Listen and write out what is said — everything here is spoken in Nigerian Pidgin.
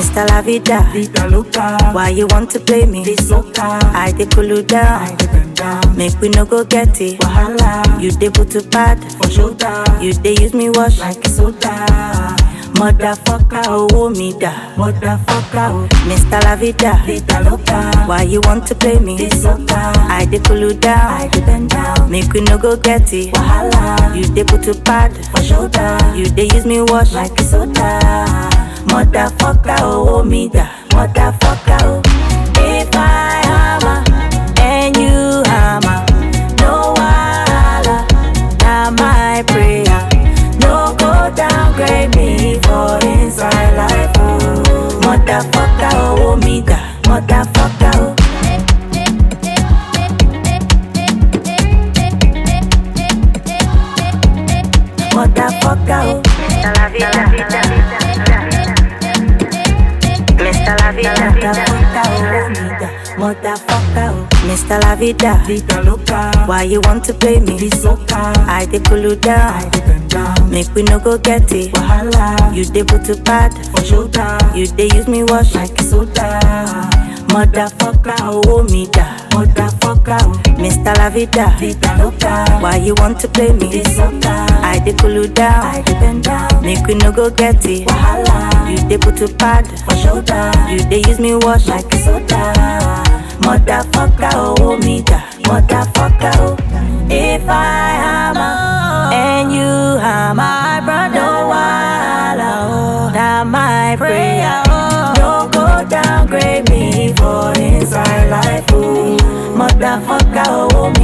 Mr. La Vida. Vida loca, Why you want to play me? this loca, I dey cool you I down. dey bend down. Make we no go get it. Wahala, You dey put to bad. for shoulder, You dey use me wash. like soda. Motherfucker, oh me da. Motherfucker, oh, Mr. La Vida. vida loca, Why you want to play me? this loca, I dey cool you I down. dey bend down. Make we no go get it. Wahala, You dey put to bad. for shoulder, You dey use me wash. like soda. Motherfucker, oh me da. Motherfucker, oh. If I hammer and you hammer, no wahala, na my prayer. No go downgrade me for inside life, oh. Motherfucker, oh me da. Motherfucker, oh. Motherfucker, oh. Mr. La Vida. Mr. La Vida. Motherfucker, oh. Motherfucker, oh. Mr. La Vida. Vida loca, Why you want to play me? this loca, I dey cool you I down. dey bend down. Make we no go get it. Wahala, You dey put to bad. for shoulder, You dey use me wash. like soda. Motherfucker, oh me da. Motherfucker, oh, Mr. La Vida. vida loca, Why you want to play me? this loca, I dey cool you I down. dey bend down. Make we no go get it. Wahala, You dey put to bad. for shoulder, You dey use me wash. like soda. Motherfucker, oh me da. Motherfucker, oh. If I hammer and you hammer, my brother, no wahala, oh. Now my prayer, oh. No go downgrade me for inside life, oh. Motherfucker, oh